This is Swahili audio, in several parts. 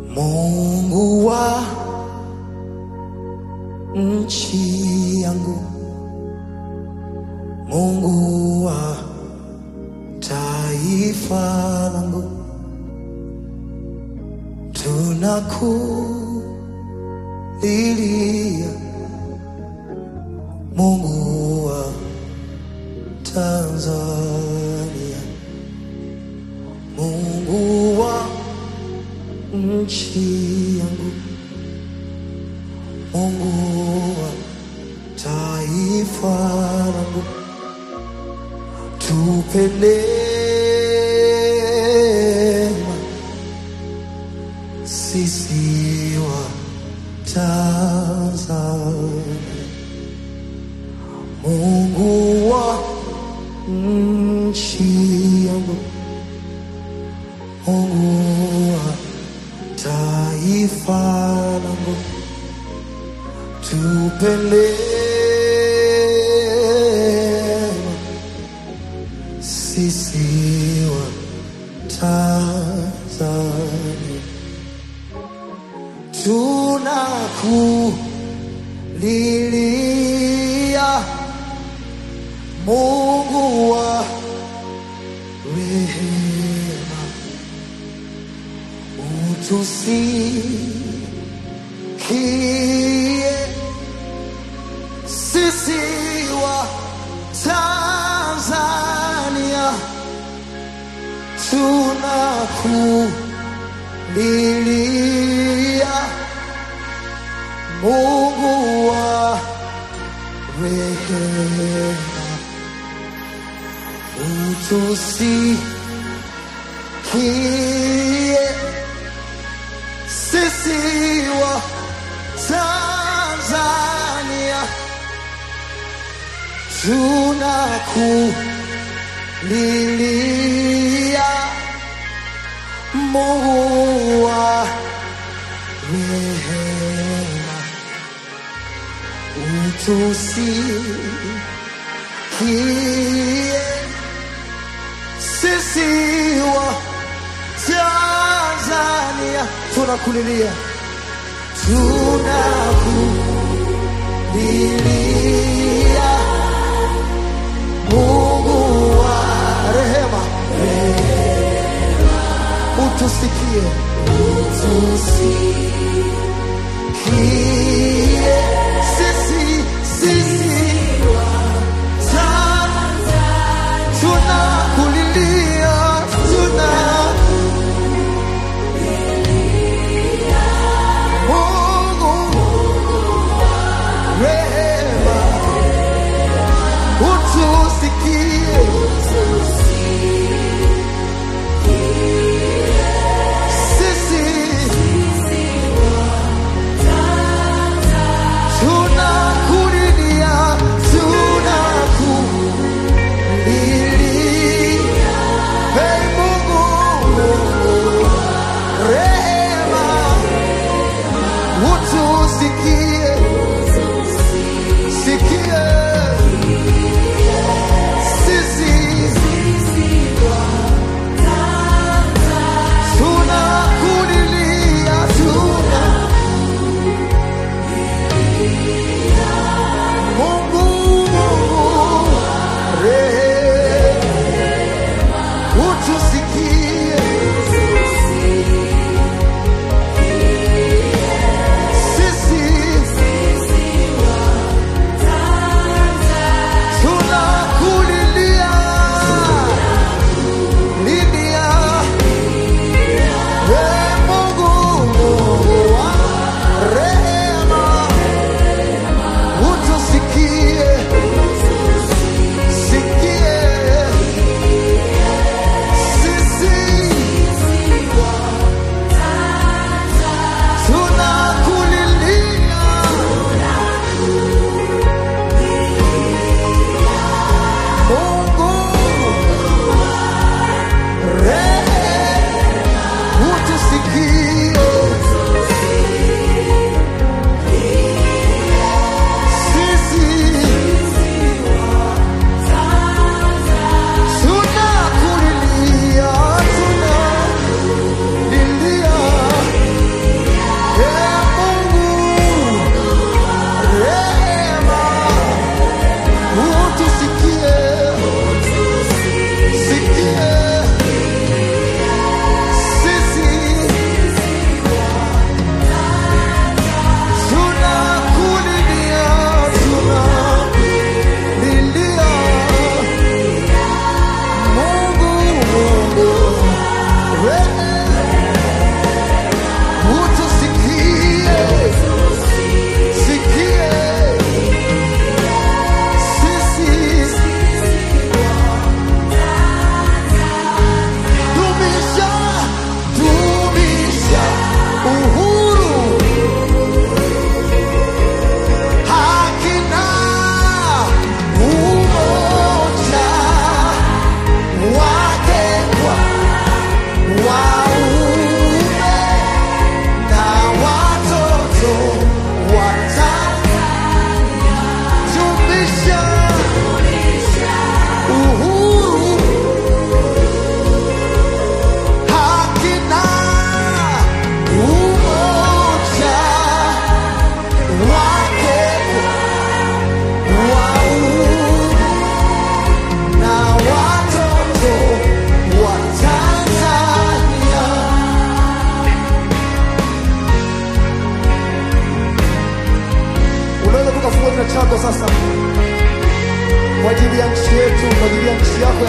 Mungu wa nchi yangu, Mungu wa taifa langu, tunakulilia Mungu wa Tanzania, Mungu wa nchi yangu, Mungu wa taifa langu, tupe neema sisi wa Tanzania, Mungu wa nchi yangu, Mungu wa taifa langu, tupe neema sisi wa Tanzania, tunakulilia Mungu wa rehema, utusikie sisi wa Tanzania, tunakulilia Mungu wa rehema, utusikie sisi wa Tanzania, tunakulilia Mungu wa rehema, utusikie sisi wa Tanzania, tunakulilia tunakulilia Mungu wa rehema, utusikie, utusikie sisi sisi Tanzania, tunakulilia tuna Mungu rehema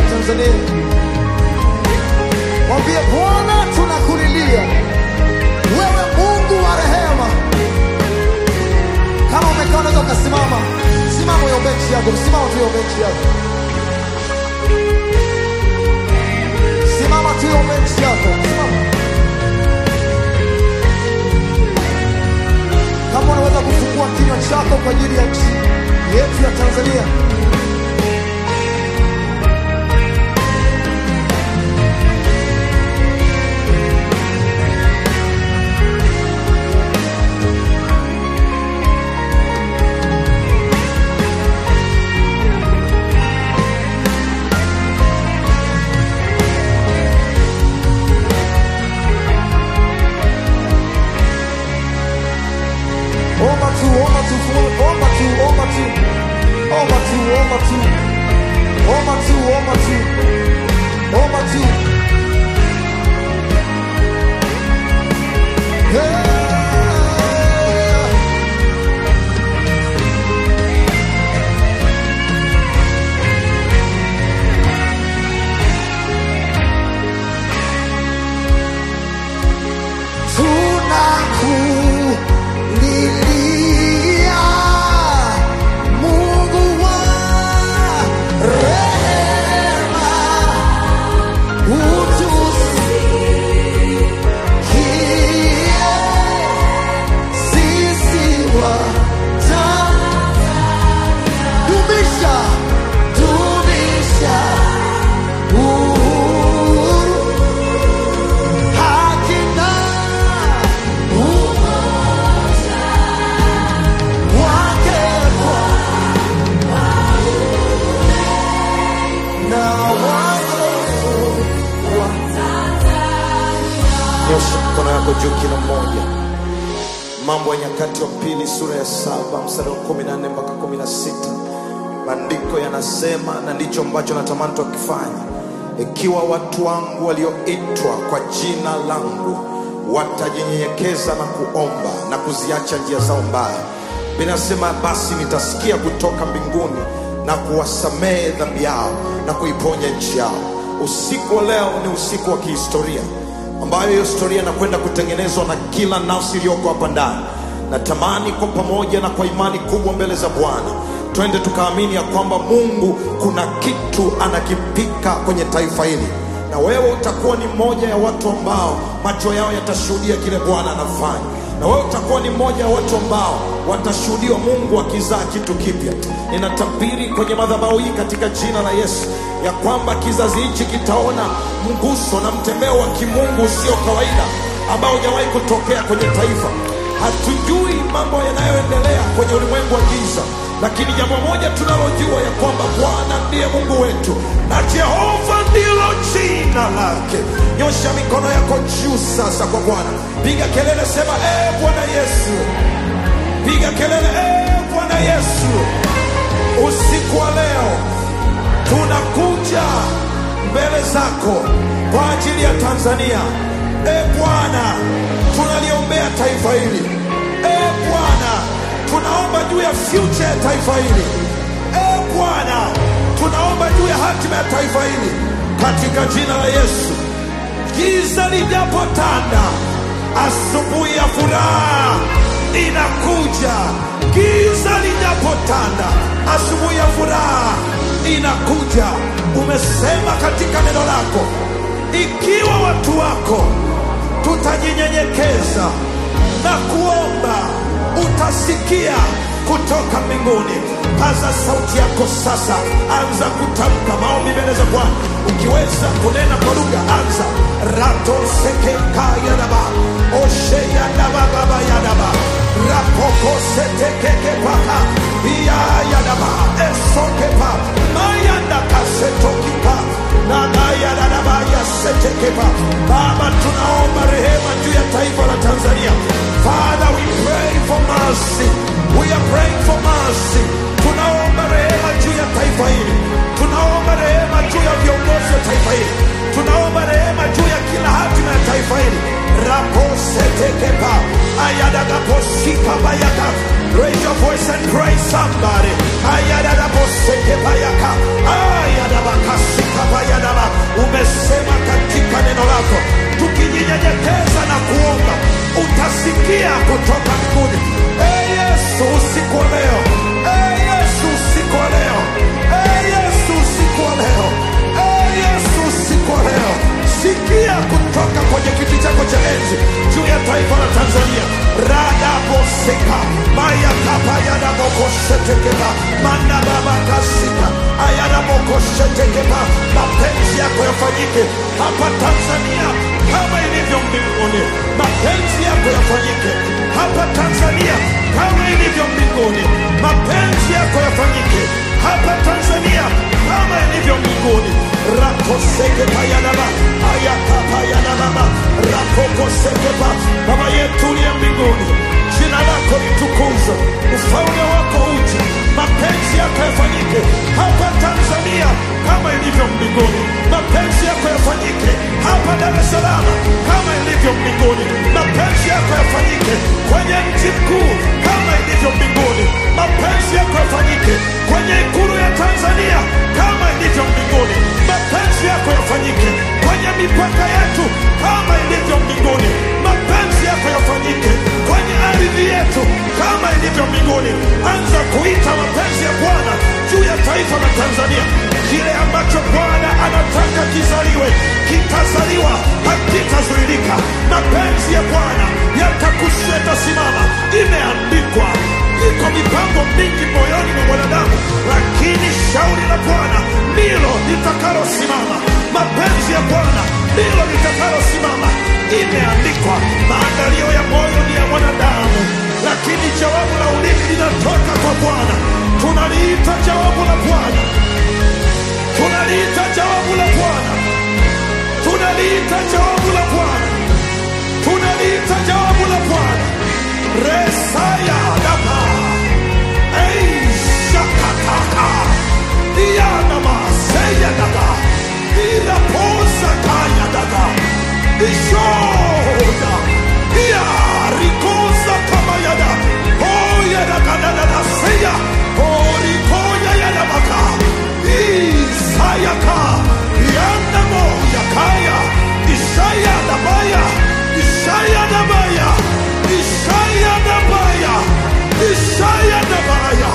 ya Tanzania. Mwambie Bwana, tunakulilia wewe, Mungu wa rehema. Kama umekaa unaweza ukasimama, simama hiyo benchi yako, simama tu hiyo benchi yako, simama tu hiyo benchi yako, simama. Kama unaweza kufungua kinywa chako kwa ajili ya nchi yetu ya Tanzania. Omba tu, omba tu, fu- omba tu, omba tu, omba tu, omba tu, omba tu, omba tu, omba tu. Yeah. Tunakulilia Mungu wa rehema, utusikie sisi waja. Dumisha, dumisha uhuru, haki na wake na wazofu Nyosha mkono yako juu kila mmoja. Mambo ya Nyakati wa Pili sura ya saba mstari wa kumi na nne mpaka kumi na sita maandiko yanasema, na ndicho ambacho natamani tukifanya, ikiwa watu wangu walioitwa kwa jina langu watajinyenyekeza na kuomba na kuziacha njia zao mbaya, binasema basi nitasikia kutoka mbinguni na kuwasamehe dhambi yao na kuiponya nchi yao. Usiku wa leo ni usiku wa kihistoria ambayo hiyo historia inakwenda kutengenezwa na kila nafsi iliyoko hapa ndani. Natamani kwa pamoja na kwa imani kubwa mbele za Bwana twende tukaamini ya kwamba Mungu kuna kitu anakipika kwenye taifa hili, na wewe utakuwa ni mmoja ya watu ambao macho yao yatashuhudia kile Bwana anafanya, na wewe utakuwa ni mmoja ya watu ambao watashuhudiwa Mungu akizaa kitu kipya. Ninatabiri kwenye madhabahu hii katika jina la Yesu ya kwamba kizazi hichi kitaona mguso na mtembeo wa kimungu usio kawaida ambao hujawahi kutokea kwenye taifa. Hatujui mambo yanayoendelea kwenye ulimwengu wa giza, lakini jambo moja tunalojua ya kwamba Bwana ndiye Mungu wetu na Jehova ndilo jina lake. Nyosha mikono yako juu sasa kwa Bwana, piga kelele, sema ee Bwana Yesu, piga kelele, ee Bwana Yesu, usiku wa leo tunakuja mbele zako kwa ajili ya Tanzania. E Bwana, tunaliombea taifa hili. E Bwana, tunaomba juu ya future ya taifa hili. E Bwana, tunaomba juu ya hatima ya taifa hili katika jina la Yesu. Giza lijapotanda, asubuhi ya furaha inakuja. Giza lijapotanda, asubuhi ya furaha inakuja. Umesema katika neno lako, ikiwa watu wako tutajinyenyekeza na kuomba, utasikia kutoka mbinguni. Paza sauti yako sasa, anza kutamka maombi mbele za Bwana. Ukiweza kunena kwa lugha, anza rato sekeka yadaba oshe yadaba baba yadaba rapoko setekeke paka iya yadaba esokepa mayanda kasetokipa nagayadadaba yasetekepa. Baba, tunaomba rehema juu ya taifa la Tanzania. Father, we pray for mercy. We are praying for mercy. Tunaomba rehema juu ya taifa hili, tunaomba rehema juu ya viongozi wa taifa hili, tunaomba rehema juu ya kila hatima ya taifa hili raposetekepa ayadagaposika bayaka raise your voice and praise somebody ayadadaposekepayaka ayadabakasika bayadaba umesema katika neno lako tukijinyenyekeza na kuomba utasikia kutoka mbinguni hey yesu usiku wa leo hey yesu usiku wa leo hey yesu usiku wa leo hey yesu usiku wa leo sikia kutoka kwenye kiti chako cha enzi juu ya taifa la tanzania radaboseka mayakapayadabokoshetekeba mandababakasika ayadabokoshetekeba mapenzi yako yafanyike hapa tanzania kama ilivyo mbinguni mapenzi yako yafanyike hapa tanzania kama ilivyo mbinguni mapenzi yako yafanyike hapa tanzania kama ilivyo mbinguni rakosekepayadaba ayakapayadababa rakokosekepa baba yetu uliye mbinguni jina lako litukuzwe ufalme wako uje mapenzi yako yafanyike hapa tanzania kama ilivyo mbinguni mapenzi yako yafanyike hapa dar es salaam kama ilivyo mbinguni mapenzi yako yafanyike kwenye mji mkuu kama ilivyo mbinguni mapenzi yako yafanyike kwenye ikulu ya tanzania kama ilivyo mbinguni mapenzi yako yafanyike kwenye mipaka yetu kama ilivyo mbinguni mapenzi yako yafanyike kwenye ardhi yetu kama ilivyo mbinguni anza kuita mapenzi ya bwana juu ya taifa la tanzania kile ambacho bwana anataka kizaliwe kitazaliwa hakitazuilika mapenzi ya bwana yatakushetasimama imeandikwa iko mipango mingi moyoni mwa mwanadamu lakini shauri la bwana ndilo litakalosimama mapenzi ya bwana ndilo litakalosimama imeandikwa maandalio ya moyo ni ya mwanadamu lakini jawabu la ulimi linatoka kwa bwana tunaliita jawabu la bwana tunaliita jawabu la bwana tunaliita jawabu la bwana tunaliita jawabu la bwana resaya daba eishakataka iyanamaseya daga iraposa kaya daga ishoda iyarikosa kamayada oyadagadadadaseya orikoya yadabaka isayaka yandamo yakaya isaya dabaya isaya dabaya isaya dabaya isaya dabaya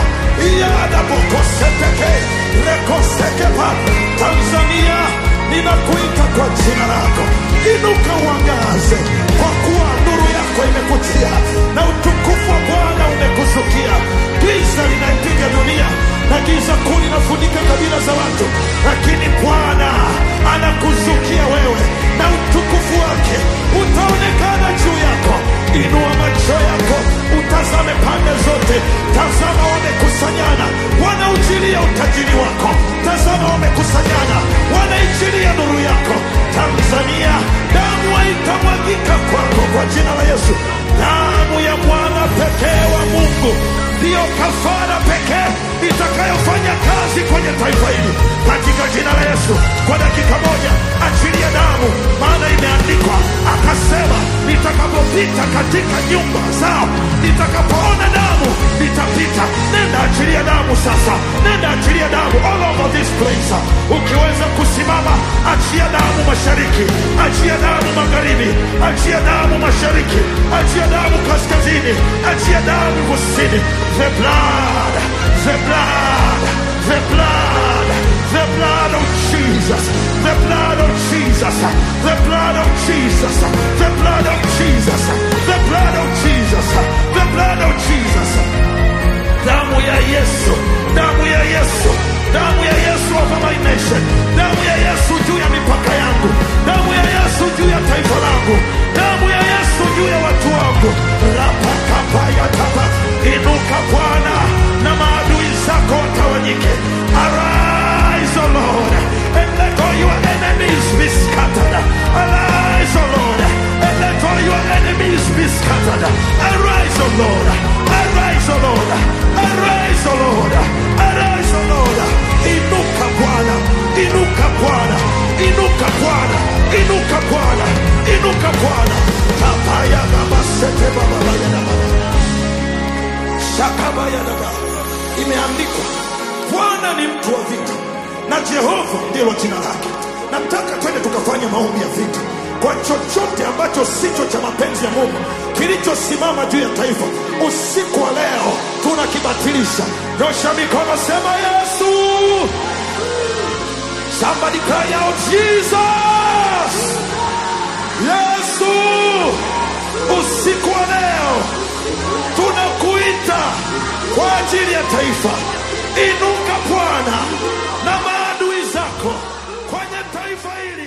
iyadabokoseteke rekosekepa tanzania ninakuita kwa jina lako inuka uangaze kwa kuwa nuru yako imekutia na utukufu wa bwana umekuzukia giza linaipiga dunia na giza kuu linafunika kabila za watu lakini bwana anakuzukia wewe na utukufu wake utaonekana juu yako inua macho yako utazame pande zote tazama wamekusanyana wanaujilia utajiri wako tazama wamekusanyana wanaijilia nuru yako tanzania damu haitamwagika kwako kwa jina la yesu damu ya mwana pekee wa mungu ndiyo kafara pekee itakayofanya kazi kwenye taifa hili katika jina la yesu kwa dakika moja achilia damu maana imeandikwa akasema nitakapopita katika nyumba zao nitakapoona damu nitapita nenda achilia damu sasa nenda achilia damu all over this place ukiweza kusimama achia damu mashariki achia damu magharibi achia damu mashariki achia damu kaskazini achia damu kusini the blood the blood the blood the blood of Jesus the blood of Jesus the blood of Jesus the blood of Jesus the blood of Jesus the blood of Jesus damu ya Yesu damu ya Yesu damu ya Yesu over my nation damu ya Yesu juu ya mipaka yangu damu ya Yesu juu ya taifa langu damu ya Yesu juu ya watu wangu rapakapayatapa inuka Bwana na maadui zako watawanyike arise O Lord and let all your enemies be scattered arise O Lord and let all your enemies be scattered arise O Lord arise O Lord arise O Lord arise O Lord inuka Bwana inuka Bwana inuka Bwana, inuka Bwana, inuka Bwana. Tapaya baba sete baba baya na baba. Shakabaya na baba. Imeandikwa, Bwana ni mtu wa vita na Jehova ndilo jina lake. Nataka twende tukafanye maombi ya vita kwa chochote ambacho sicho cha mapenzi ya Mungu kilichosimama juu ya taifa. Usiku wa leo tunakibatilisha. Nyosha mikono, sema Yesu. Somebody cry out Jesus. Yesu, usiku wa leo tunakuita kwa ajili ya taifa. Inuka Bwana na maadui zako kwenye taifa hili.